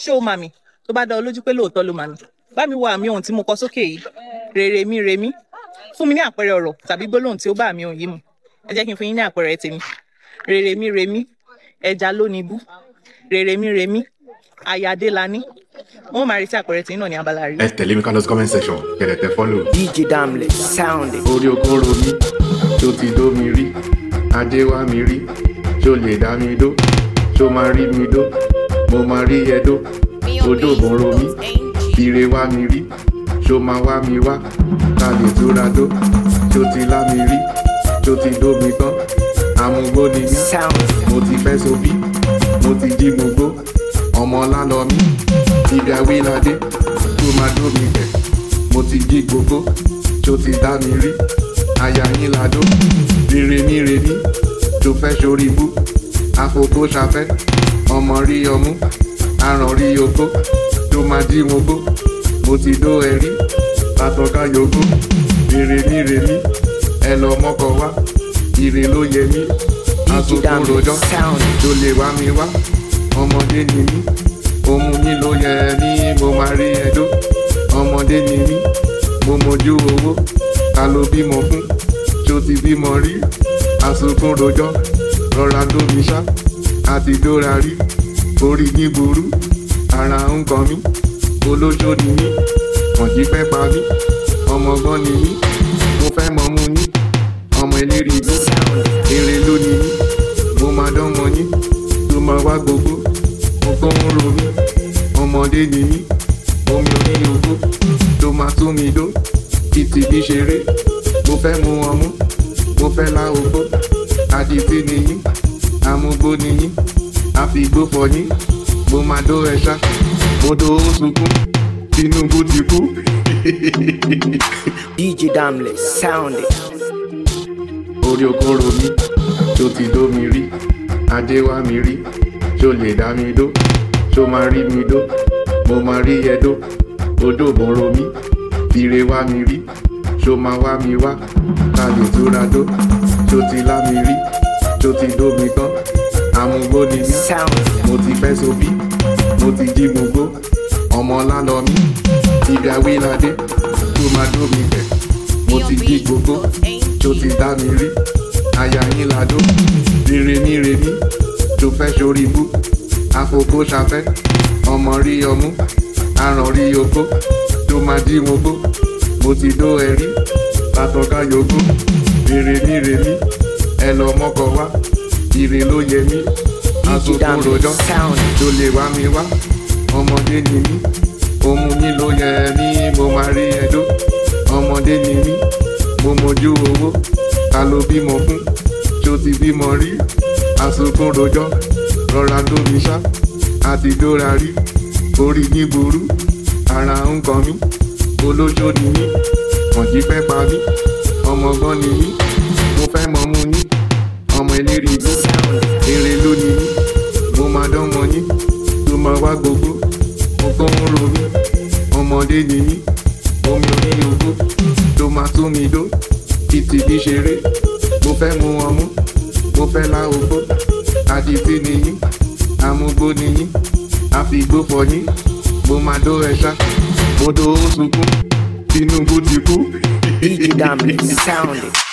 ṣé o mà mí tó bá dá ọ lójú pé lóòótọ́ ló mà mí bá mi wo àmì ohun tí mo kọ sókè yìí rèrè mi rè mí fún mi ní àpẹẹrẹ ọ̀rọ̀ tàbí gbólóhùn tí ó bá àmì ohun yìí mu ẹ jẹ́ kí n fún yín ní àpẹẹrẹ tèmi rèrè mi rè mí ẹja ló ní ibú rèrè mi rè mí ayáde la ní wọn máa retí àpẹẹrẹ tí náà ní abala rí. ẹ tẹ̀lé mi ká lọ sí comment section kẹ̀lẹ̀ tẹ follow. DJ Damle, sound it. orí okòrò mi tó ti dó mi rí adé wá mi rí ṣó lè dá mi dó ṣó máa rí mi dó mo máa rí ẹ dó odò bòrò mi ire wá mi rí ṣó máa wá mi wá ká lè túra dó ṣó ti lá mi rí ṣó ti dó mi tán amúgbó ni mí Sound it. mo ti fẹ́ sobí mo ti jí mo gbó ọmọ lálọ́ mi ibi awíládé tó máa dó mi bẹ̀ mo ti jí gbogbo tó ti dá mi rí aya yín ládó rere ní rení tó fẹ́ sórí ibú àfokó ṣafẹ́ ọmọ rí ọmú aràn rí okó tó máa jí mo gbó mo ti dó ẹrí látọ̀ká yòókù rere ní rení ẹ lọ mọ́kọ wá ire ló yẹ mí DJ àtúntò Damle, rojọ́ sound it. tó lè wá mi wá ọmọdé ni mí ohun yín ló yẹ ní mo máa rí ẹjọ́ ọmọdé ni mí mo mojú owó ta ló bímọ fún tó ti bímọ rí àsokún rojọ́ rọra lómi ṣá àti dóra rí orí yín burú ara ń kan mí olóṣó ni mí kànjí fẹ́ pa mí ọmọgbọ́n ni mí mo fẹ́ mọ mú yín ọmọ eléré ibú Sound it. èrè lónìí yín mo máa dán mọ yín tó máa wá gbogbo mo kọ́ ń ro mí ọmọdé ni mí omi orí ogbó tó máa tún mi dó títí bí ṣeré mo fẹ́ mu ọmú mo fẹ́ lá ogbó adití ni yín amúgbó ni yín àfigbó fọ yín mo máa dó ẹṣá mo dó ó sunkún tinubu ti kú. DJ Damle, sound it. orí okòrò mi tó ti dó mi rí adé wá mi rí ṣó lè dá mi dó ṣó máa rí mi dó mo máa rí ẹ dó odò bòrò mi ire wá mi rí ṣó máa wá mi wá ká lè túra dó ṣó ti lá mi rí ṣó ti dó mi tán amúgbó ni mí Sound it. mo ti fẹ́ sobí mo ti jí mo gbó ọmọ lálọ́ mi ibi awíládé tó máa dó mi bẹ̀ mo ti jí gbogbo tó ti dá mi rí aya yín ládó rere ní rení tó fẹ́ sórí ibú àfokó ṣafẹ́ ọmọ rí ọmú aràn rí okó tó máa jí mo gbó mo ti dó ẹrí látọ̀ká yòókù rere ní rení ẹ lọ mọ́kọ wá ire ló yẹ mí DJ àtúntò Damle, rojọ́ sound it. tó lè wá mi wá ọmọdé ni mí ohun yín ló yẹ ní mo máa rí ẹjọ́ ọmọdé ni mí mo mojú owó ta ló bímọ fún tó ti bímọ rí àsokún rojọ́ rọra lómi ṣá àti dóra rí orí yín burú ara ń kan mí olóṣó ni mí kànjí fẹ́ pa mí ọmọgbọ́n ni mí mo fẹ́ mọ mú yín ọmọ eléré ibú Sound it. èrè lónìí yín mo máa dán mọ yín tó máa wá gbogbo mo kọ́ ń ro mí ọmọdé ni mí omi orí ogbó tó máa tún mi dó títí bí ṣeré mo fẹ́ mu ọmú mo fẹ́ lá ogbó adití ni yín amúgbó ni yín àfigbó fọ yín mo máa dó ẹṣá mo dó ó sunkún tinubu ti kú. DJ Damle, sound it.